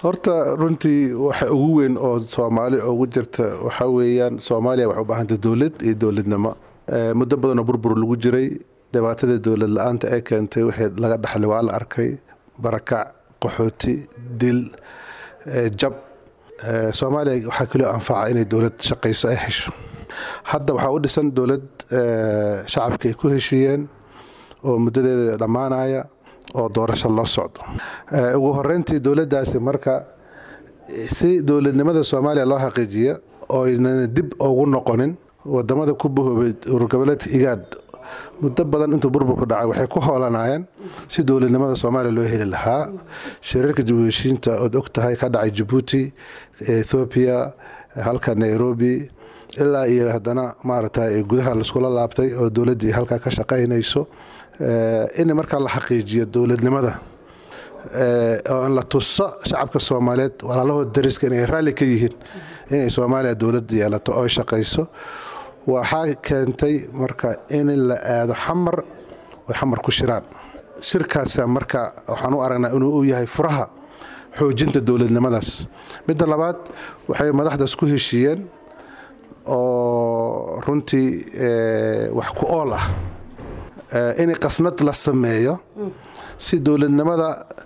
horta runtii waxa ugu weyn oo soomaali ugu jirta waxaa weeyaan soomaaliya waxay u baahantay dowlad iyo dowladnimo muddo badanoo burbur lagu jiray dhibaatada dowlad la-aanta ee keentay wixii laga dhaxlay waa la arkay barakac qaxooti dil jab soomaaliya waxaa kaloo anfaca inay dowlad shaqayso ay hesho hadda waxaa u dhisan dowlad shacabka ay ku heshiiyeen oo muddadeeda dhammaanaya oo doorasho loo socdo ugu horeyntii dowladdaasi marka si dowladnimada soomaaliya loo xaqiijiya oo aynan dib ugu noqonin wadamada ku bahoobay ururgoboleedka igaad muddo badan intuu burburku dhacay waxay ku hoolanayeen si dowladnimada soomaaliya loo heli lahaa shirarka dib u heshiinta ood og tahay ka dhacay jabuuti ethoobiya halka nairobi ilaa iyo haddana maaragtay gudaha laiskula laabtay oo dowladdii halkaa ka shaqaynayso in markaa la xaqiijiyo dowladnimada oo la tuso shacabka soomaaliyeed walaalahood dariska inay raalli ka yihiin inay soomaaliya dowlad yeelato oo shaqayso waxaa keentay marka in la aado xamar oy xamar ku shiraan shirkaas marka waxaan u aragnaa inuu u yahay furaha xoojinta dowladnimadaas midda labaad waxay madaxdaas ku heshiiyeen oo runtii wax ku ool ah in qasnad la sameeyo si dowladnimada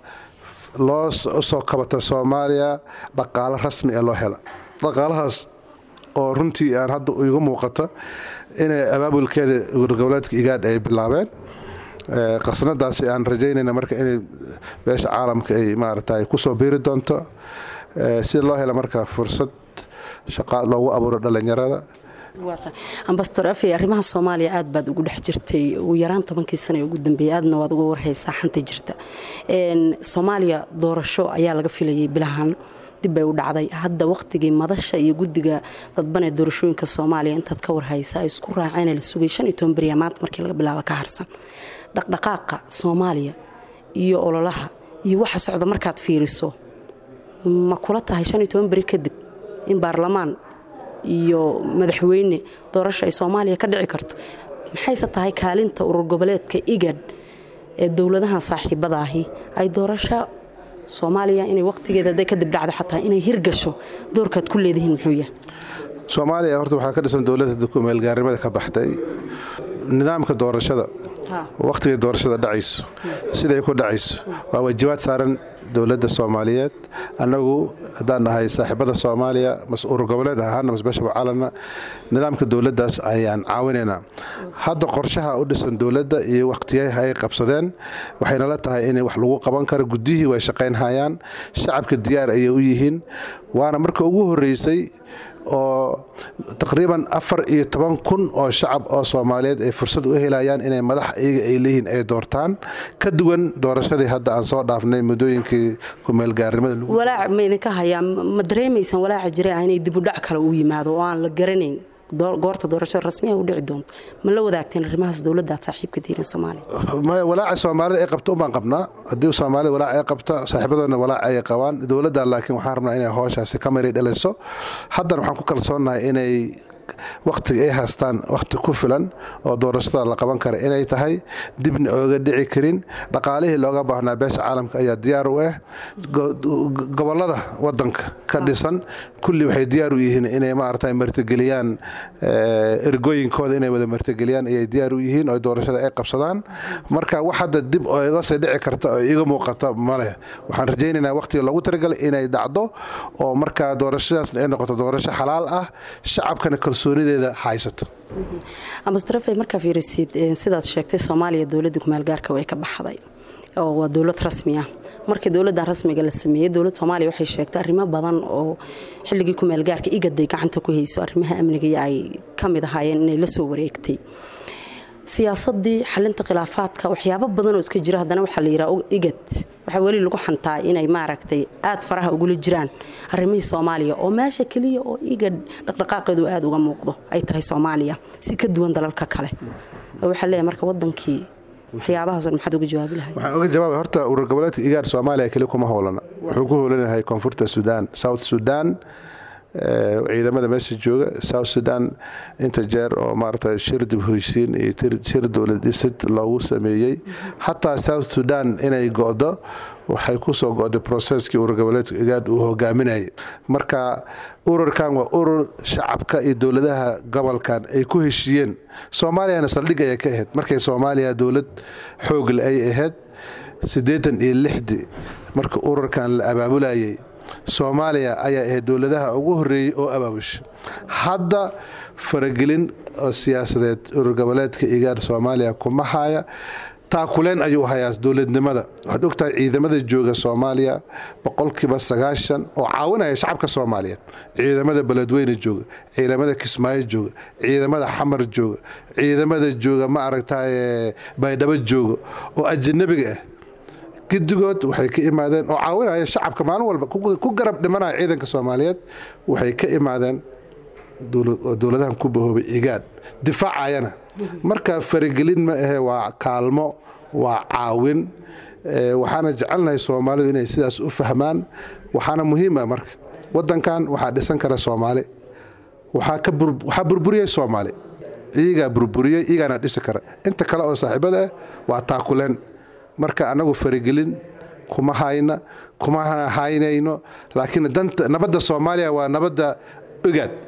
loo soo kabata soomaaliya dhaqaalo rasmi ee loo hela dhaqaalahaas oo runtii aan hadda igu muuqata inay abaabulkeeda urgoboleedka igaadh ay bilaabeen qasnadaasi aan rajaynayna marka inay beesha caalamka ay maarata kusoo biiri doonto si loo hela marka fursad shaqa loogu abuuro dhallinyarada ambastor afey arrimaha soomaaliya aad baad ugu dhex jirtay ugu yaraan tobankii sana ee ugu dambeeyey aadna waad uga warhaysaa xanta jirta soomaaliya doorasho ayaa laga filayay bilahan dib bay u dhacday hadda wakhtigii madasha iyo guddiga dadbanee doorashooyinka soomaaliya intaad ka warhaysa ay isku raaceen la sugay shan iyo toban beriya maanta markii laga bilaabo ka harsan dhaqdhaqaaqa soomaaliya iyo ololaha iyo waxa socda markaad fiiriso ma kula tahay shan iyo toban beri kadib in baarlamaan iyo madaxweyne doorasho ay soomaaliya ka dhici karto maxayse tahay kaalinta urur goboleedka igad ee dowladahan saaxiibada ahi ay doorasho soomaaliya inay wakhtigeeda hadday kadib dhacdo xataa inay hirgasho doorkaad ku leedihiin muxuu yahay soomaaliya horta waxaa ka dhisan dowladda kumeelgaarnimada ka baxday nidaamka doorashada wakhtigay doorashada dhacayso siday ku dhacayso waa waajibaad saaran dowladda soomaaliyeed annagu haddaan nahay saaxiibada soomaaliya mas urur goboleed ahaana masbashaba caalana nidaamka dowladdaas ayaan caawinaynaa hadda qorshaha u dhisan dowladda iyo wakhtiyaha ay qabsadeen waxaynala tahay in wax lagu qaban karo guddihii way shaqaynhayaan shacabka diyaar ayay u yihiin waana marka ugu horreysay oo taqriiban afar iyo toban kun oo shacab oo soomaaliyeed ay fursad u helayaan inay madax iyaga ay leeyihiin ay doortaan ka duwan doorashadii hadda aan soo dhaafnay muddooyinkii kumeelgaarnimada walaac ma idinka hayaa ma dareemaysaan walaaca jira ah inay dibudhac kale u yimaado oo aan la garanayn goorta doorashada rasmiga u dhici doonto ma la wadaagteen arrimahaas dowladdaad saaxiibka diiran soomaaliya walaaca soomaalida ay qabto unbaan qabnaa haddii soomaalida walaac ay qabto saaxiibadoodna walaac ay qabaan dowladda laakiin waxaan rabnaa inay hooshaasi ka mari dhalayso haddana waxaan ku kalsoonnahay inay wakhtiga ay haystaan wakhti ku filan oo doorashada la qaban kara inay tahay dibna ooga dhici karin dhaqaalihii looga baahnaa beesha caalamka ayaa diyaar u ah gobolada wadanka ka dhisan kulli waxay diyaar u yihiin inay maarata martigeliyaan ergooyinkooda inay wada martigeliyaan ayay diyaar u yihiin oo doorashada ay qabsadaan marka wax hadda dib oo iga sii dhici karta oo iga muuqata maleh waxaan rajaynaynaa wakhtiga loogu talagalay inay dhacdo oo markaa doorashadaasna ay noqoto doorasho xalaal ah shacabkana kalsoonideeda haysato ambastarafey markaa fiirisid sidaad sheegtay soomaaliya dowladda kumaalgaarka way ka baxday oo waa dowlad rasmi ah markii dowladdan rasmiga la sameeyey dowlad soomaaliya waxay sheegtay arrimo badan oo xilligii kumaalgaarka igaday gacanta ku hayso arrimaha amniga ay ka mid ahaayeen inay la soo wareegtay siyaasadii xalinta khilaafaadka waxyaabo badanoo iska jira haddana waxaa la yidhaha igad waxaa weli lagu xantaa inay maaragtay aad faraha ugula jiraan arrimihii soomaaliya oo meesha keliya oo igad dhaqdhaqaaqeedu aad uga muuqdo ay tahay soomaaliya si ka duwan dalalka kale waxaa leeyahay marka wadankii waxyaabahaas maxaad uga jawaabi lahay waxaan uga jawaabay horta urur goboleedka igaar soomaaliya keli kuma howlana wuxuu ku howlan yahay koonfurta suudaan south suudaan ciidamada meesha jooga south sudan inta jeer oo maarata shir dib hoysiin iyo shir dowlad dhisid loogu sameeyey xataa south sudan inay go'do waxay kusoo go'day processkii urur goboleedka igaad uu hogaaminayay marka ururkan waa urur shacabka iyo dowladaha gobolkan ay ku heshiiyeen soomaaliyana saldhig ayay ka ahayd markay soomaaliya dowlad xoogle ay ahayd siddeetan iyo lixdii marka ururkan la abaabulayay soomaaliya ayaa ahayd dowladaha ugu horreeyey oo abaabusha hadda faragelin oo siyaasadeed urur goboleedka igaar soomaaliya kuma haya taakuleen ayuu hayaa dowladnimada waxaad ogtahay ciidamada jooga soomaaliya boqolkiiba sagaashan oo caawinaya shacabka soomaaliyeed ciidamada beledweyne jooga ciidamada kismaayo jooga ciidamada xamar jooga ciidamada jooga ma aragtay baydhabo jooga oo ajanabiga ah gidigood waxay ka imaadeen oo caawinaya shacabka maalin walba ku garab dhimanaya ciidanka soomaaliyeed waxay ka imaadeen dowladahan ku bahoobay igaad difaacayana marka faragelin ma ahe waa kaalmo waa caawin waxaana jecelnahay soomaalidu inay sidaas u fahmaan waxaana muhiima marka wadankan waxaa dhisan kara soomaali waxaa burburiyey soomaali iyagaa burburiyey iyagaana dhisi kara inta kale oo saaxiibada ah waa taakuleen marka annagu faragelin kuma hayna kuma haynayno laakiin nabadda soomaaliya waa nabadda ogaad